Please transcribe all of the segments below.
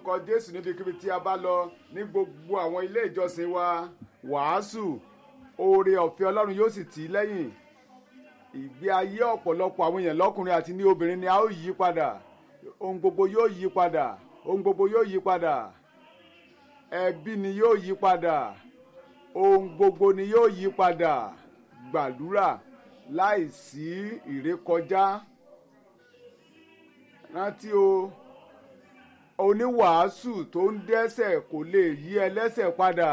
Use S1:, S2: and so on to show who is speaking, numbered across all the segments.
S1: orúkọ jésù níbikíbi tí a bá lọ ní gbogbo àwọn ilé ìjọsìn wa wàásù oore ọ̀fẹ́ ọlọ́run yóò sì tì í lẹ́yìn ìgbé ayé ọ̀pọ̀lọpọ̀ àwọn èèyàn lọ́kùnrin àti ní obìnrin ni a ó yí padà ohun gbogbo yóò yí padà ohun gbogbo yóò yí padà ẹbí ni yóò yí padà ohun gbogbo ni yóò yí padà gbàdúrà láìsí ìrékọjá rántí o oníwàásù tó ń dẹ́sẹ̀ kò lè yí ẹlẹ́sẹ̀ padà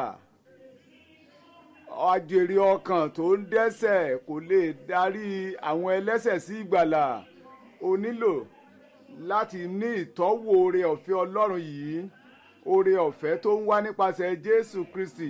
S1: àjèrè ọkàn tó ń dẹ́sẹ̀ kò lè darí àwọn ẹlẹ́sẹ̀ sí ìgbàlà o nílò láti ní ìtọ́wò oore ọ̀fẹ́ ọlọ́run yìí oore ọ̀fẹ́ tó ń wá nípasẹ̀ jésù kristi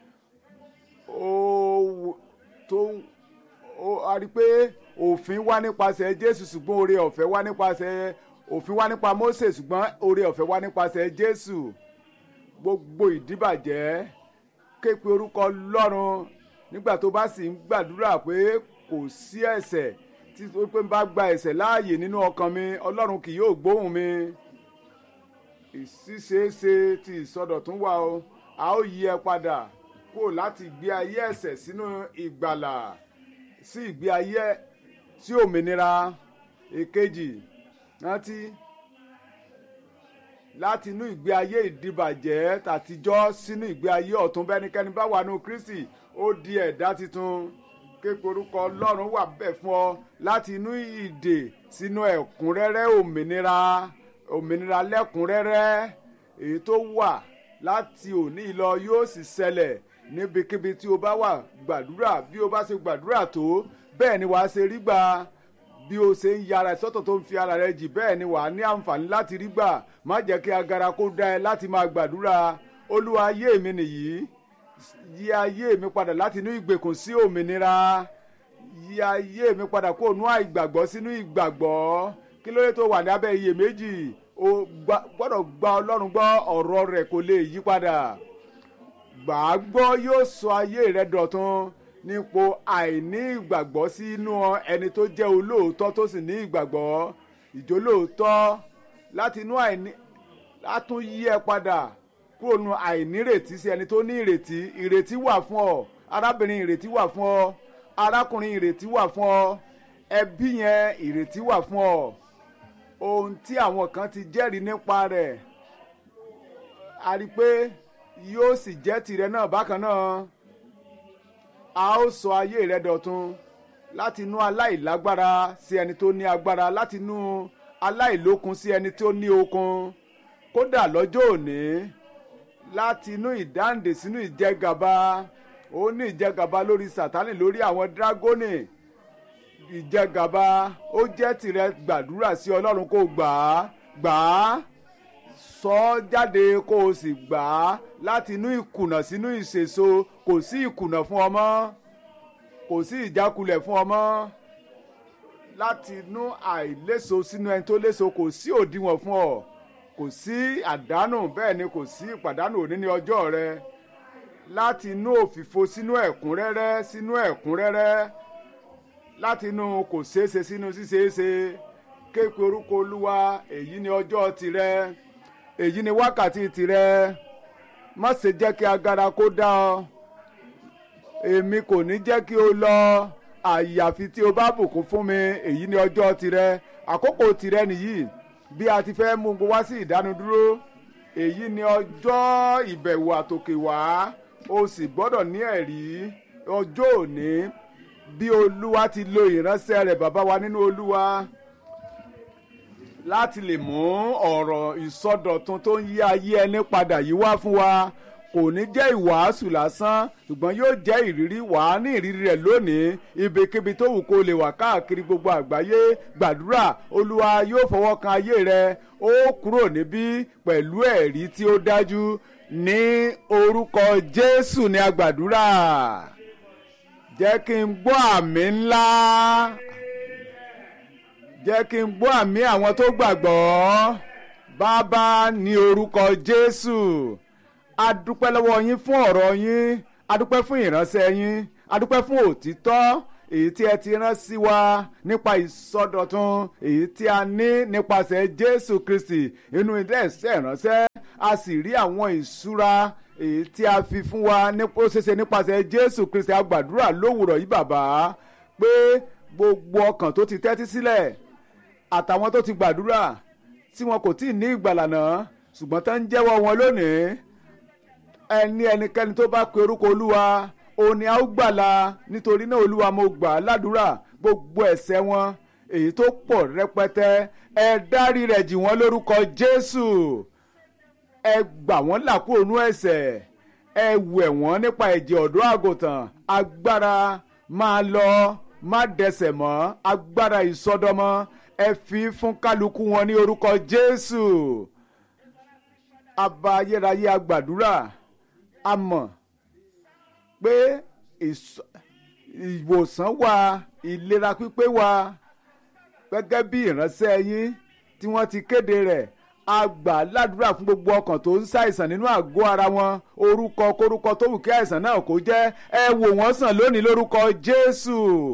S1: ó tó ó a rí i pé òfin wá nípasẹ̀ jésù ṣùgbọ́n oore ọ̀fẹ́ wá nípasẹ̀ òfin wá nípa mósè ṣùgbọ́n oore ọ̀fẹ́ wá nípasẹ̀ jésù gbogbo ìdíbàjẹ́ képe orúkọ lọ́run nígbà tó bá sì ń gbàdúrà pé kò sí ẹ̀ṣẹ̀ tí ó pé ń bá gba ẹ̀ṣẹ̀ láàyè nínú ọkàn mi ọlọ́run kì yóò gbóhùn mi ìṣíṣeéṣe ti ìsọdọ̀tún wà o a ó yí ẹ padà kó láti ìgbé ayé ẹ̀ṣẹ̀ sínú ìgbàlà sí ìgbé ayé sí òmìnira èkejì rántí láti inú ìgbé ayé ìdìbàjẹ́ tàtijọ́ sínú ìgbé ayé ọ̀tún bẹ́nikẹ́ni bá wà nù kristi ó di ẹ̀dá tuntun képe orúkọ ọlọ́run wà bẹ́ẹ̀ fún ọ láti inú ìdè sínú ẹ̀kúnrẹ́rẹ́ òmìnira òmìnira lẹ́kúnrẹ́rẹ́ èyí tó wà láti òní lọ yóò sì ṣẹlẹ̀ níbikíbi tí o bá wà gbàdúrà bí o bá ṣe gbàdúrà tó bẹ́ẹ̀ ni wàá ṣe rí gbà bí o ṣe ń yára sọ́tọ̀ tó ń fi ara rẹ jì bẹ́ẹ̀ ni wàá ní àǹfààní láti rí gbà má jẹ́ kí agara kó dá ẹ láti máa gbàdúrà olúwa ayé mi nìyí yí ayé mi padà láti inú ìgbèkùn sí òmìnira yí ayé mi padà kó nú àìgbàgbọ́ sínú ìgbàgbọ́ kí ló dé tó wà ní abẹ́ iyèméjì o gbọ́dọ̀ gba ọlọ́run gbọ́ ọ̀rọ̀ rẹ̀ kò lè yí padà gbà á gbọ́ yóò sọ ayé rẹ dọ̀tun nípò àìní ìgbàgbọ́ sínú ẹni tó jẹ́ olóòótọ́ tó sì ní ìgbàgbọ́ ìjólóòótọ́ láti inú àìní látún yí ẹ padà kúrò nu àìnírètí sí ẹni tó ní ìrètí ìrètí wà fún ọ arábìnrin ìrètí wà fún ọ arákùnrin ìrètí wà fún ọ ẹbí yẹn ìrètí wà fún ọ ohun tí àwọn kan ti jẹ́rìí nípa rẹ̀ a rí i pé yóò sì jẹ́ tìrẹ náà bákan náà a ó sọ ayé rẹ dọ̀tun láti inú aláìlágbára sí ẹni tó ní agbára láti inú aláìlókun sí ẹni tó ní okun kódà lọ́jọ́ òní láti inú ìdáǹdè sínú ìjẹgàba ó ní ìjẹgàba lórí sátánì lórí àwọn dírágónì ìjẹgàba ó jẹ́ tìrẹ gbàdúrà sí ọlọ́run kó gbà á gbà á sọ ọ́ jáde kó o sì gbà á láti inú ìkùnà sínú ìṣèso kò sí ìkùnà fún ọmọ kò sí ìjákulẹ̀ fún ọmọ láti inú àìléso sínú ẹni tó léso kò sí òdiwọ̀n fún ọ kò sí àdánù bẹ́ẹ̀ ni kò sí ìpàdánù òní ní ọjọ́ rẹ láti inú òfìfo sínú ẹ̀kúnrẹ́rẹ́ sínú ẹ̀kúnrẹ́rẹ́ láti inú kò ṣeéṣe sínú ṣíṣeéṣe képe orúkọ olúwa èyí ni ọjọ́ tirẹ̀ èyí ni wákàtí tirẹ̀ má ṣe jẹ́ kí agara kó dá ọ èmi kò ní jẹ́ kí o lọ àyàfi tí o bá bùkún fún mi èyí ni ọjọ́ tirẹ̀ àkókò tirẹ̀ nìyí bí a ti fẹ́ mú wá sí ìdánudúró èyí ni ọjọ́ ìbẹ̀wò àtòkè wá o sì gbọ́dọ̀ ní ẹ̀rí ọjọ́ òní bí olúwa ti lo ìránṣẹ́ rẹ̀ bàbá wa nínú olúwa láti lè mú ọ̀rọ̀ ìsọdọ̀tun tó ń yí ayé ẹni padà yìí wá fún wa kò ní jẹ́ ìwàásù lásán ṣùgbọ́n yóò jẹ́ ìrírí wàá ní ìrírí rẹ̀ lónìí ibikíbi tó wù kó lè wà káàkiri gbogbo àgbáyé gbàdúrà olúwa yóò fọwọ́ kan ayé rẹ ó kúrò níbí pẹ̀lú ẹ̀rí tí ó dájú ní orúkọ jésù ní agbàdúrà jẹ́ kí n gbọ́ àmì ńlá jẹ́ kí n gbọ́ àmì àwọn tó gbàgbọ́ bàbá ní orúkọ jésù a dúpẹ́ lọ́wọ́ yín fún ọ̀rọ̀ yín a dúpẹ́ fún ìránṣẹ́ yín a dúpẹ́ fún òtítọ́ èyí tí ẹ ti rán sí wa nípa ìsọdọ̀tun èyí tí a ní nípasẹ̀ jésù kristi inú ilé ẹ̀sẹ̀ ìránṣẹ́ a sì rí àwọn ìṣúra èyí tí a fi fún wa ó ṣeéṣe nípasẹ̀ jésù kristi a gbàdúrà lówùrọ̀ yìí bàbá pé gbogbo ọkàn tó ti tẹ́tí sílẹ̀ àtàwọn tó ti gbàdúrà tí wọn kò tí ì ní ìgbàlà náà ṣùgbọ́n tó ń jẹ́wọ́ wọn lónìí ẹni ẹnikẹ́ni tó bá pe orúkọ olúwa òun ni a ó gbàlà nítorí náà olúwa mo gbà á ládùúrà gbogbo ẹ̀ṣẹ̀ wọn èyí tó pọ̀ rẹpẹtẹ ẹ dárí rẹ̀ jì wọ́n lórúkọ jésù ẹ gbà wọ́n là kúrò nú ẹ̀ṣẹ̀ ẹ wẹ̀ wọ́n nípa ẹ̀jẹ̀ ọ̀dọ́ àgùntàn agbára máa lọ má dẹsẹ̀ mọ́ agbára ìsọdọmọ ẹ fi fún kálukú wọn ní orúkọ jésù abba ayérayé agbàdúrà a mọ̀ pé ìwòsàn wà ìlera pípé wà gẹ́gẹ́ bí ìránṣẹ́ yín tí wọ́n ti kéde rẹ̀ a gbà ládùúrà fún gbogbo ọkàn tó ń ṣàìsàn nínú àgọ́ ara wọn orúkọ kórúkọ tó wù kí àìsàn náà kó jẹ́ ẹ wò wọ́n sàn lónìí lórúkọ jésù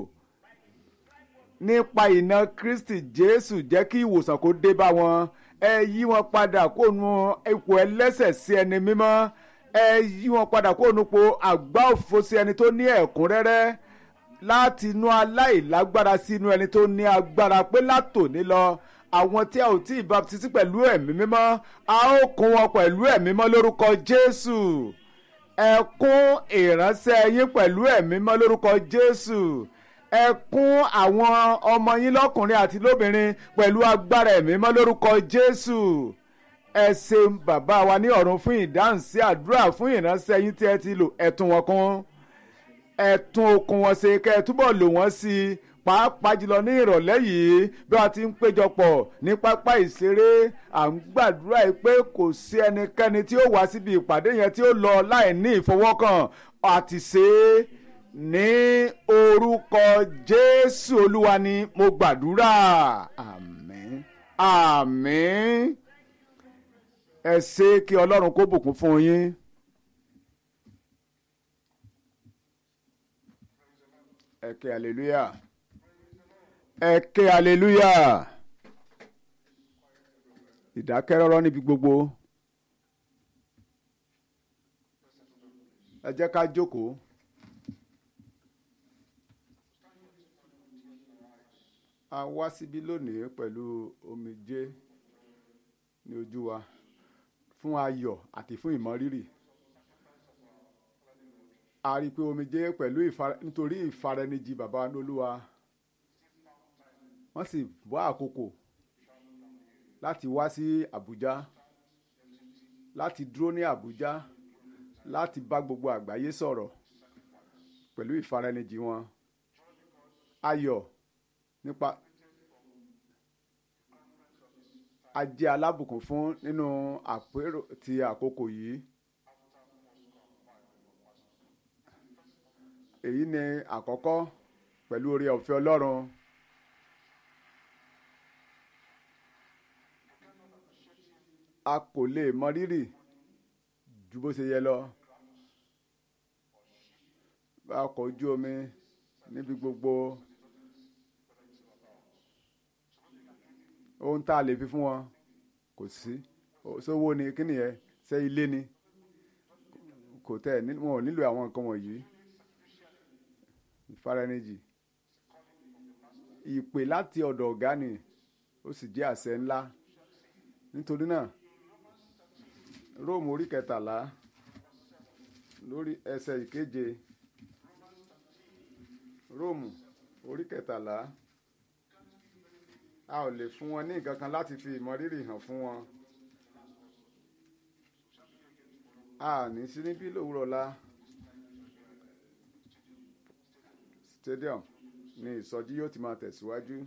S1: nípa ìná kristi jésù jẹ́ kí ìwòsàn kó dé bá wọn ẹ yí wọn padà kó nu ipò ẹlẹ́sẹ̀ sí ẹni mímọ́ ẹ yí wọn padà kó nu po àgbá òfo sí ẹni tó ní ẹ̀kúnrẹ́rẹ́ láti inú aláìlágbára sí inú ẹni tó ní agbára pé látòní lọ àwọn tí a ò tí ì baptisi pẹ̀lú ẹ̀mí mímọ́ a ó kún wọn pẹ̀lú ẹ̀mí mímọ́ lórúkọ jésù ẹ kún ìránṣẹ́ yín pẹ̀lú ẹ̀mí mímọ́ lórúkọ jésù ẹ kún àwọn ọmọ yín lọ́kùnrin àti lóbìnrin pẹ̀lú agbára ẹ̀mí mímọ́ lórúkọ jésù ẹ ṣeun bàbá wa ní ọ̀run fún ìdáhùn sí àdúrà fún ìránṣẹ́ yín tí ẹ ti lò ẹ tún wọn kún ẹ tún okun wọn ṣe kẹ́ ẹ túbọ̀ lò wọ́n sí i pàápàá jùlọ ní ìrọ̀lẹ́ yìí bí wọ́n ti ń péjọpọ̀ ní pápá ìṣeré à ń gbàdúrà yìí pé kò sí ẹnikẹ́ni tí ó wá síbi ìpàdé yẹn tí ó lọ láì ní ìfọwọ́kàn àti ṣe é ní orúkọ jésù olúwa ni mo gbàdúrà àmín àmín ẹ ṣe kí ọlọ́run kó bùkún fún yín. ẹ ké hallelujah ẹ ké hallelujah ìdákẹ́rọ́rọ́ níbi gbogbo ẹ jẹ́ ká jókòó. a wá síbí lónìí pẹ̀lú omijé ní ojú wa fún ayọ̀ àti fún ìmọrírì a rí i pé omijé pẹ̀lú nítorí ìfaraẹnijì bàbá wa lólúwa wọ́n sì wá àkókò láti wá sí Àbújá láti dúró ní Àbújá láti bá gbogbo àgbáyé sọ̀rọ̀ pẹ̀lú ìfaraẹnijì wọn ayọ̀ nípa a jẹ́ alábùkún fún nínú àpérò ti àkókò yìí èyí ni àkọ́kọ́ pẹ̀lú oore ọ̀fẹ́ Ọlọ́run a kò lè mọ rírì ju bó ṣe yẹ lọ bá ọkọ̀ ojú omi níbi gbogbo ohun tá a lè fi fún wọn kò sí sówó ni kí nìyẹn ṣe ilé ni kò tẹ̀ wọn ò nílò àwọn nǹkan wọ̀nyí ìfaraẹnijì ìpè láti ọ̀dọ̀ ọ̀gá ni ó sì jẹ́ àṣẹ ńlá nítorí náà róòmù orí kẹtàlá lórí ẹsẹ̀ ìkeje róòmù orí kẹtàlá a ò lè fún wọn ní nǹkan kan láti fi ìmọrírì hàn fún wọn a ní sí níbí lówùrọ̀ la stadium ni ìsọjí yóò ti máa tẹ̀síwájú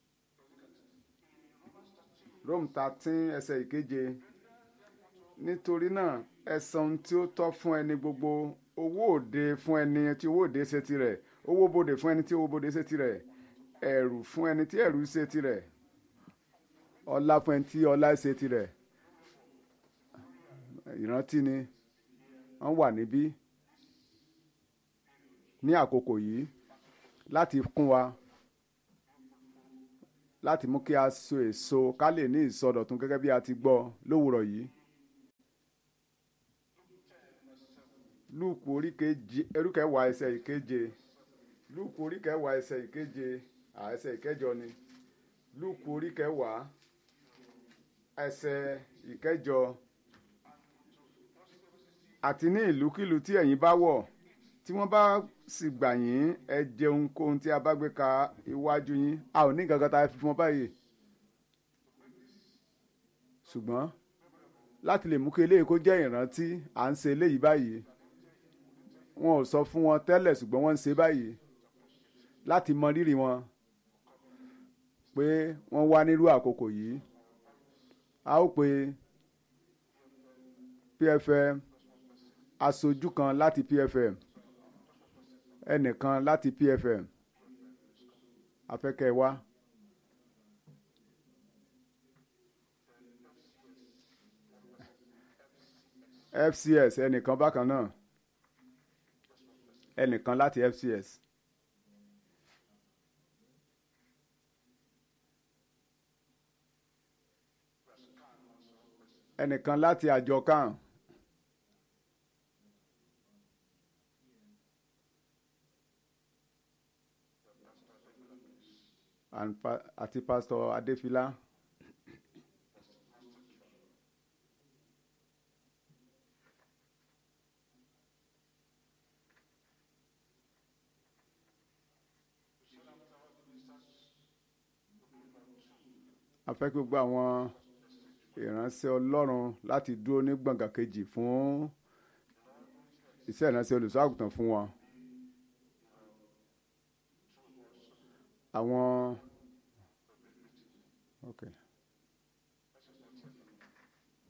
S1: Rome thirteen ẹsẹ̀ ìkeje nítorí náà ẹ san ohun tí ó tọ́ fún ẹni gbogbo owó òde fún ẹni tí owó òde ṣe tirẹ̀ owó bodè fún ẹni tí owó bodè ṣe tirẹ̀ ẹ̀rù fún ẹni tí ẹ̀rù ṣe tirẹ̀ ọlá fún ẹni tí ọlá ṣe tirẹ̀ ìrántí ni wọ́n wà níbí ní àkókò yìí láti kún wa láti mú kí a so èso ká lè ní ìsọdọ̀tun gẹ́gẹ́ bí a ti gbọ́ lówùrọ̀ yìí lúùkù orí keje erúkẹwàá ẹsẹ̀ ìkeje lúùkù orí kẹwàá ẹsẹ̀ ìkeje à ẹsẹ̀ ìkẹjọ ni lúùkù orí kẹwàá ẹsẹ̀ ìkẹjọ àti ní ìlúkìlú tí ẹ̀yin bá wọ̀ tí wọ́n bá sì gbà yín ẹ jẹ ohunkóhun tí a bá gbé ka iwájú yín a ò ní nǹkan kan tá a fi fún ọ báyìí ṣùgbọ́n láti lè mú kí eléyìí kó jẹ́ ìrántí à ń ṣe eléyìí báyìí wọn ò sọ fún wọn tẹ́lẹ̀ ṣùgbọ́n wọ́n ń ṣe báyìí láti mọ rírì wọn pé wọ́n wá nírú àkókò yìí a ó pe pfm aṣojú kan láti pfm ẹnìkan láti pfm afẹ́kẹ́ wá. fcs ẹnìkan bákan náà ẹnìkan láti fcs. ẹnìkan láti àjọ kan. and pa- àti pásítọ̀ adéfilá. a fẹ́ kí gbogbo àwọn ìránṣẹ́ ọlọ́run láti dúró ní gbọ̀ngàn kejì fún iṣẹ́ ìránṣẹ́ olùṣọ́ àgùntàn fún wọn. àwọn okay.